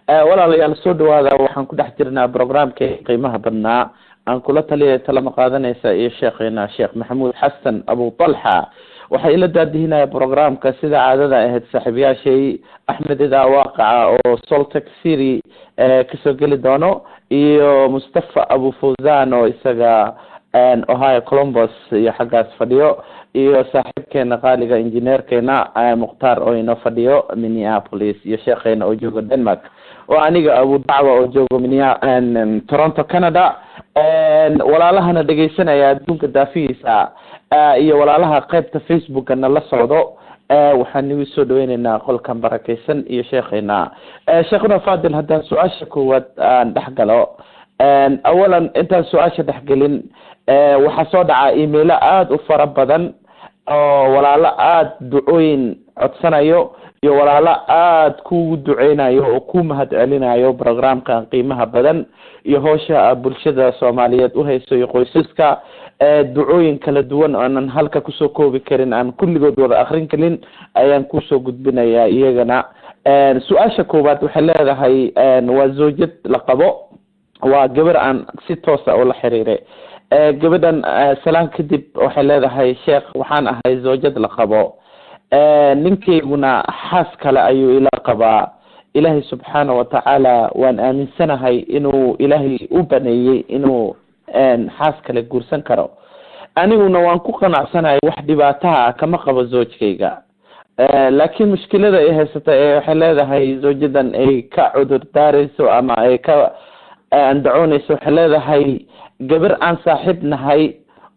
walaalayaal soo dhawaada waxaan ku dhex jirnaa programkii qiimaha badnaa aan kula taliya talama qaadanaysa iyo sheekheena sheekh maxamuud xasan abu talxa waxaa ila daadihinaya programka sida caadada ahayd saaxiibayaashay axmed idaa waaqaca oo soltex city kasoo geli doono iyo mustafa abu fawzan oo isaga ohio columbus iyo xaggaas fadhiyo iyo saaxiibkeena qaaliga injineerkeena mukhtaar oo inoo fadhiyo minneapolis iyo sheekheena oo jooga denmark oo aniga abu dacwa oo joogo minia toronto canada walaalahana dhegeysanaya adduunka daafihiisa iyo walaalaha qeybta facebookana la socdo waxaan nagu soo dhaweyneynaa qolkan barakeysan iyo sheekheena sheekhuna fadil haddaan su-aasha koowaad aan dhex galo awalan intaan su-aasha dhexgelin waxaa soo dhacaa emailo aada u fara badan oo walaalo aada ducooyin codsanayo iyo walaalo aada kugu duceynayo oo ku mahad celinayo programkan qiimaha badan iyo howsha bulshada soomaaliyeed uhayso iyo qoysaska ducooyin kala duwan oonan halka kusoo koobi karin aan kulligood wada akrin karin ayaan kusoo gudbinayaa iyagana su-aasha koowaad waxay leedahay waa zawjad la qabo waa gabar aan si toosa ula xiriiray gabadhan salaan kadib waxay leedahay sheekh waxaan ahay zawjad la qabo ninkayguna xaas kale ayuu ila qabaa ilaahay subxaana watacaala waan aaminsanahay inuu ilaahay u baneeyey inuu xaas kale guursan karo aniguna waan ku qanacsanahay wax dhibaataha kama qabo zoojkayga laakiin mushkilada ay haysata ee waxay leedahay zawjadan ay ka cudur daarayso ama ay ka andacoonayso waxay leedahay gabar aan saaxiib nahay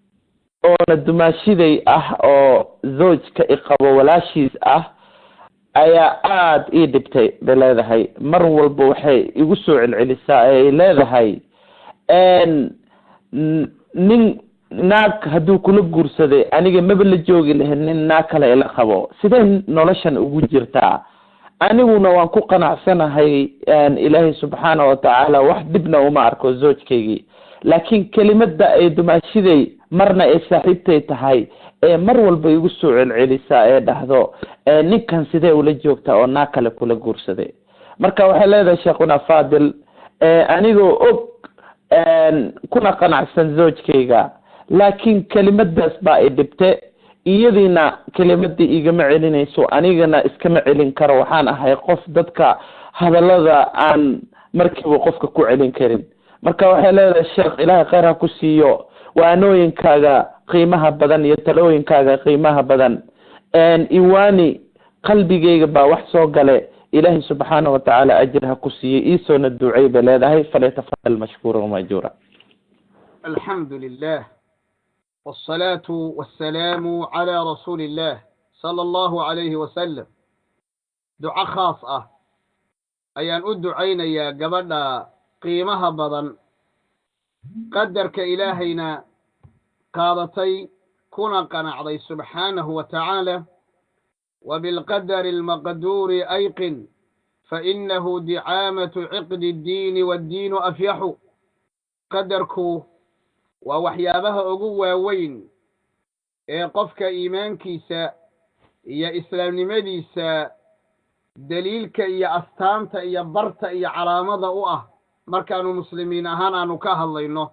oona dumaashiday ah oo zoojka iqabo walaashiis ah ayaa aada ii dhibtay bay leedahay mar walba waxay igu soo celcelisaa ee ay leedahay nin naag hadduu kula guursaday aniga maba la joogi lahayn nin naag kale ila qabo sidee noloshan ugu jirtaa aniguna waan ku qanacsanahay ilaahay subxaana watacaala wax dhibna uma arko zoojkaygii laakiin kelimada ay dumaashiday marna ay saaxiibtay tahay ee mar walba igu soo celcelisaa ee dhahdo ninkan sidee ula joogtaa oo naag kale kula guursaday marka waxay leedahay sheekhuna fadil anigoo og kuna qanacsan zoojkayga laakiin kelimadaas baa i dhibte iyadiina kelimadii igama celinayso anigana iskama celin karo waxaan ahay qof dadka hadalada aan markiiba qofka ku celin karin marka waxay leedahay sheekh ilaahay kheyr ha ku siiyo waanooyinkaaga qiimaha badan iyo talooyinkaaga qiimaha badan iwaani qalbigayga baa wax soo gale ilaahay subxaana watacaala ajir ha ku siiyo iisoona ducey bay leedahay falyatafadal mashkuura wamajura alxamdu lilah wالصلاة والسلام على رسول الله صلى الله عليه وسلم duco khaas ah ayaan u ducaynayaa gabadha qiimaha badan qadarka ilaahayna qaadatay kuna qanacday subxaanahu wa tacaala وبالقدر المقدور أيقن فإنه دعامة عقد الدين والدين أفيح قدركو waa waxyaabaha ugu waaweyn ee qofka iimaankiisa iyo islaamnimadiisa daliilka iyo astaanta iyo barta iyo calaamada u ah markaanu muslimiin ahaan aanu ka hadlayno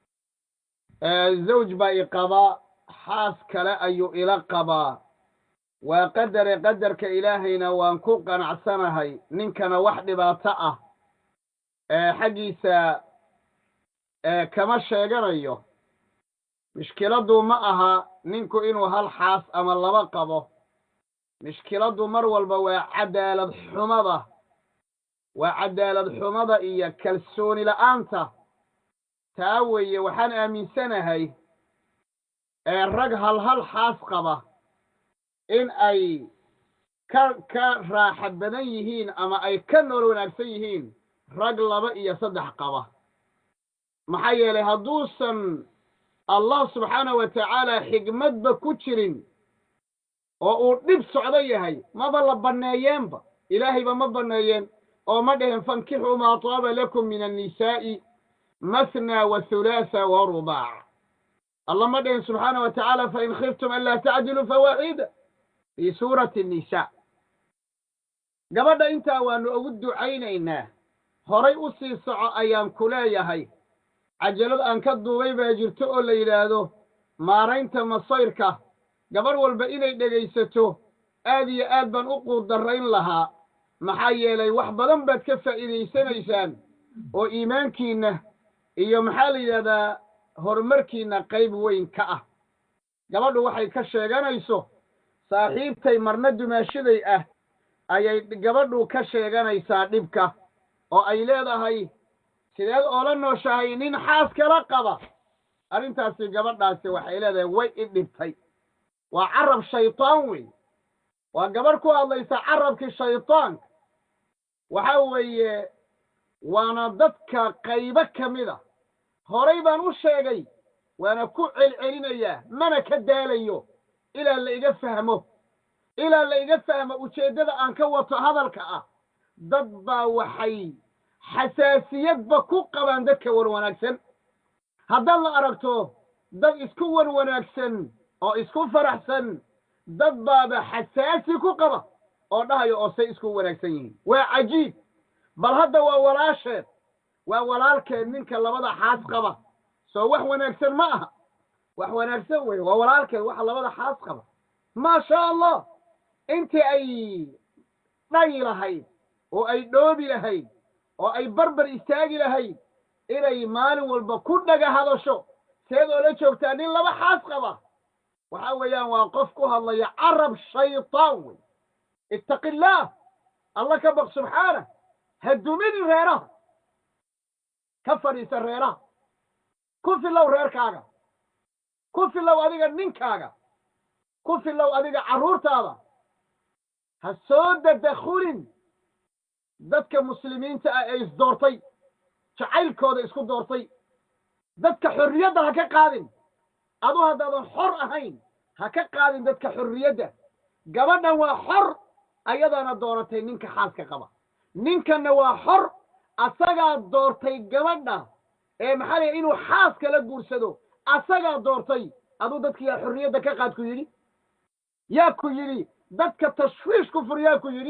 zawj baa i qabaa xaas kale ayuu ila qabaa waa qadare qadarka ilaahayna waan ku qanacsanahay ninkana wax dhibaato ah xaggiisa kama sheeganayo mishkiladdu ma aha ninku inuu hal xaas ama laba qabo mishkiladdu mar walba waa cadaalad xumada waa cadaalad xumada iyo kalsooni la'aanta taa weeye waxaan aaminsanahay rag hal hal xaas qaba in ay ka ka raaxa badan yihiin ama ay ka nool wanaagsan yihiin rag laba iyo saddex qaba maxaa yeelay hadduusan allah subxaana wa tacaala xigmadba ku jirin oo uu dhib socdo yahay maba la banneeyeenba ilaahayba ma banneeyeen oo ma dhehen fankixuu maa taaba lakum min annisaa'i mathna wa hulaasa wa rubaac allah ma dhehen subxaana wa tacaala fain khiftum an laa tacdiluu fawaaxida fii suurati nnisaa gabadha intaa waanu ugu ducaynaynaa horay u sii soco ayaan ku leeyahay cajalad aan ka duubay baa jirto oo la yidhaahdo maaraynta masayrka gabadh walba inay dhegaysato aad iyo aad baan u quudarrayn lahaa maxaa yeelay wax badan baad ka faa'iidaysanaysaan oo iimaankiinna iyo maxaa la yidhahdaa horumarkiinna qayb weyn ka ah gabadhu waxay ka sheeganayso saaxiibtay marna dumaashaday ah ayay gabadhu ka sheeganaysaa dhibka oo ay leedahay sideed oola nooshahay nin xaas kala qaba arrintaasi gabadhaasi waxay leedahay way i dhibtay waa carab shaytaan wey waa gabadh ku hadlaysa carabkii shaytaanka waxa weeye waana dadka qaybo ka mid a horay baan u sheegay waana ku celcelinayaa mana ka daalayo ilaa la iga fahmo ilaa la iga fahmo ujeeddada aan ka wato hadalka ah dad baa waxay xasaasiyadba ku qabaan dadka wan wanaagsan haddaad la aragto dad isku wan wanaagsan oo isku faraxsan dad baaba xasaasi ku qaba oo dhahayo oo say isku wanaagsan yihiin waa cajiib bal hadda waa walaasheed waa walaalkeed ninka labada xaas qaba soo wax wanaagsan ma aha wax wanaagsan wey waa walaalkeed waxa labada xaas qaba maa sha allah intii ay dhayi lahayd oo ay dhoobi lahayd oo ay barbar istaagi lahayd inay maalin walba ku dhaga hadasho seed oo la joogtaa nin laba xaas qaba waxa weeyaan waa qof ku hadlaya carab shaytaan wey ittaqi illaah alla ka baq subxaanah ha duminin reeraha ka fadhiisa reeraha ku filow reerkaaga ku filow adiga ninkaaga ku filow adiga carruurtaada ha soo dadakhulin dadka muslimiinta ah ee isdoortay jacaylkooda isku doortay dadka xorriyadda ha ka qaadin adu haddaadan xor ahayn ha ka qaadin dadka xorriyadda gabadhan waa xor ayadaana dooratay ninka xaaska qaba ninkanna waa xor asagaa doortay gabadha ee maxaa laya inuu xaaska la guursado asagaa doortay aduu dadka yaa xorriyadda ka qaad ku yidhi yaa ku yidhi dadka tashwiish ku fur yaa ku yidhi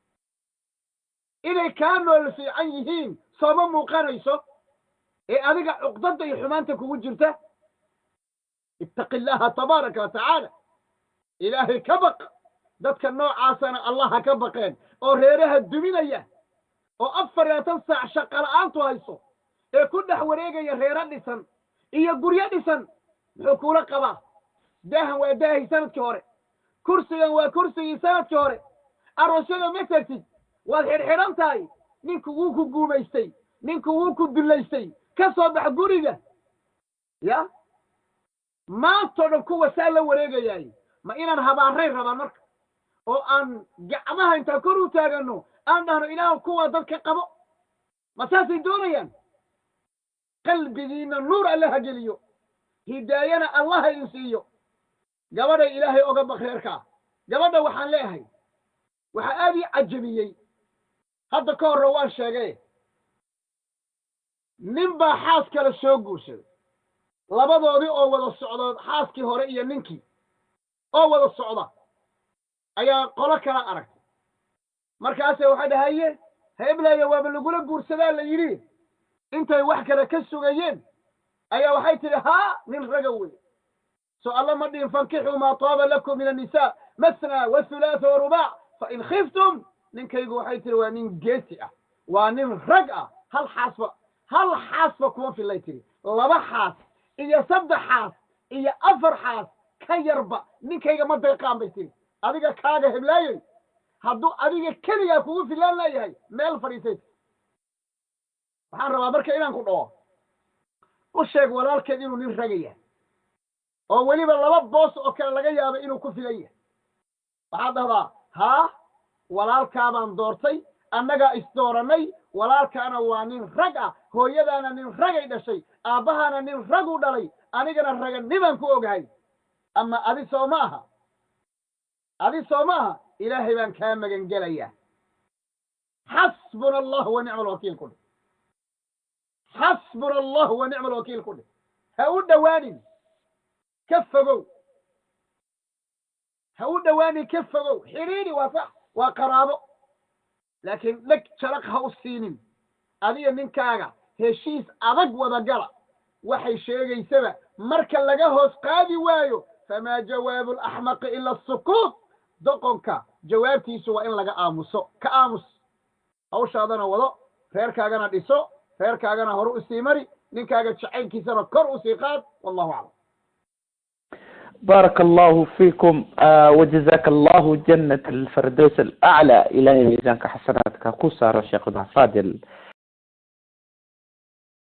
inay kaa nool fiican yihiin sooma muuqanayso ee adiga cuqdadda iyo xumaanta kugu jirta ittaqi illaaha tabaaraka wa tacaala ilaahay ka baq dadka noocaasana allah ha ka baqeen oo reeraha duminaya oo afar iyo labaatan saac shaqala'aantu hayso ee ku dhex wareegaya reero dhisan iyo guryo dhisan muxuu kuula qabaa daahan waa daahii sanadkii hore kursigan waa kursigii sanadkii hore aroosyada ma tagtid waad xidhxidhan tahay ninku wuu ku guumaystay ninku wuu ku dullaystay ka soo bax guriga ya maantoo dhan kuwa saa la wareegayaay ma inaan habaarayn rabaan marka oo aan gacmaha intaan kor u taaganno aan dhahno ilaah kuwa dadka qabo ma saasay doonayaan qalbigiinna nuur allaha geliyo hidaayana allaha idin siiyo gabadhay ilaahay oga baq reerkaa gabadha waxaan leeyahay waxaa aad ii cajabiyey hadda ka horre waan sheegay nin baa xaas kale soo guursaday labadoodii oo wada socdood xaaskii hore iyo ninkii oo wada socda ayaa qolo kala aragtay markaase waxay dhahaye heblaya waaba lagula guursadaa la yidhi intay wax kale ka sugayeen ayaa waxay tidhi haa nin raga wey so alla ma dhihin fankixuu maa taaba lakum min annisaa masna wathulaatha warubaac fain khiftum ninkaygu waxay tihi waa nin geesi ah waa nin rag ah hal xaasba hal xaasba kuma fillay tihi laba xaas iyo saddex xaas iyo afar xaas ka yarba ninkayga ma deeqaan bay tihi adiga kaaga heblaayey hadduu adiga keligaa kugu filaan leeyahay meel fadhiisay waxaan rabaa marka inaan ku dhaho u sheeg walaalkeed inuu nin raga yahay oo weliba laba boos oo kale laga yaabo inuu ku filan yahay waxaad dhahdaa haa walaalkaabaan doortay annagaa isdoorannay walaalkaana waa nin rag ah hooyadaana nin ragay dhashay aabbahaana nin raguu dhalay anigana raganimaan ku ogahay ama adi soo ma aha adi soo ma aha ilaahay baan kaa magan gelayaa xasbuna allahu wa nicma alwakiil ku dheh xasbuna allahu wa nicma alwakiil ku dheh ha u dhowaanin ka fogow ha u dhowaanin ka fogow xidhiidhi waa sax waa qaraabo laakiin dheg jalaq ha u siinin adiga ninkaaga heshiis adag wada gala waxay sheegaysaba marka laga hoos qaadi waayo famaa jawaabu alaxmaqi ila asukuut doqonka jawaabtiisu waa in laga aamuso ka aamus hawshaadana wado reerkaagana dhiso reerkaagana hore usii mari ninkaaga jacaylkiisana kor usii qaad wallahu aclam بارك الله فيكم آه وجزاك الله جنة الفردوس الأعلى إلهي ميزانك حسناتك كوسار الشيخ فاضل